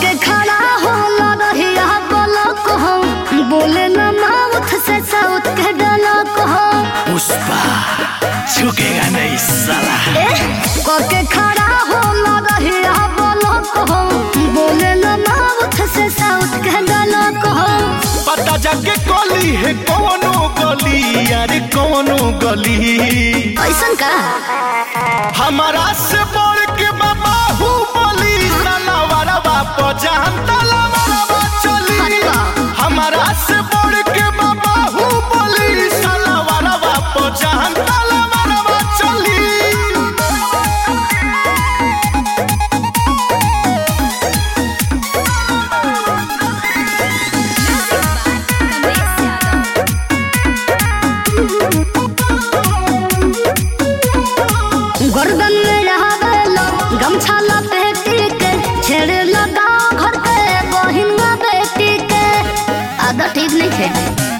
के खड़ा हो रहिया पलक हो बोले न माउथ से साउथ के डलक हो पुष्पा झुकेगा नहीं साला के खड़ा हो रहिया पलक हो बोले न माउथ से साउथ के डलक हो पता जाके गली है कौनो गली अरे कौनो गली ऐसन का हमारा से बढ़ के बाबा हूँ बोली साला वारवा पजान तला वारवा चली अरे वाह। हमारा से बढ़ के बाबा हूँ बोली साला वारवा पजान तला वारवा चली गर्दन में रहलो गमछा लपेटी के छेड़ लगा घर के बहिन बेटी के आदत ठीक नहीं थे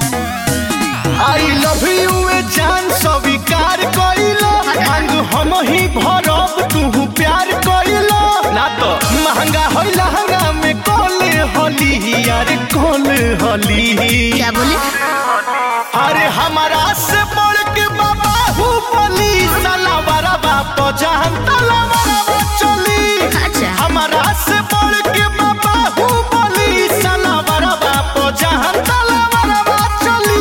आई लव यू ए जान स्वीकार कइलो मांग हम ही भरब तू प्यार कइलो ना तो महंगा होई लहंगा में कोले होली यार कोले होली क्या बोले अरे हमारा से बढ़ के बाबा हूँ बोली साला बारा बाप जहान तला बारा चली अच्छा हमारा से बढ़ के बाबा हूँ बोली साला बारा बाप जहान तला बारा चली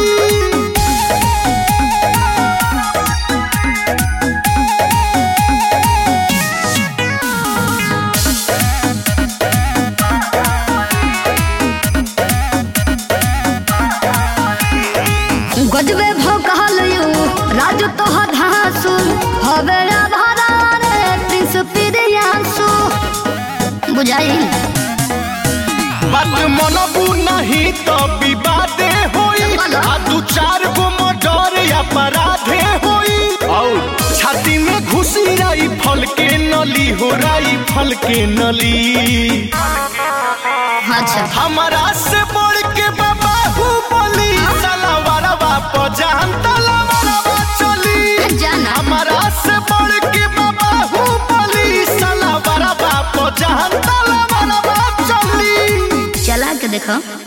गजबे भौकाल यू राजू तो धासु हवे आधारा रे प्रिंस प्रियांसु बुझाई बात मनबू नहीं तो विवादे होई बोलो। आ दू चार गो मर्डर अपराधे होई और छाती में घुसी राई फल के नली हो राई फल के नली अच्छा हमारा से बढ़ के बाबा हूँ बोली साला वारा बाप जान तला वारा चली जाना हमारा से बढ़ के बाबा हूँ बोली साला वारा बाप जान तला वारा चली चला के देखो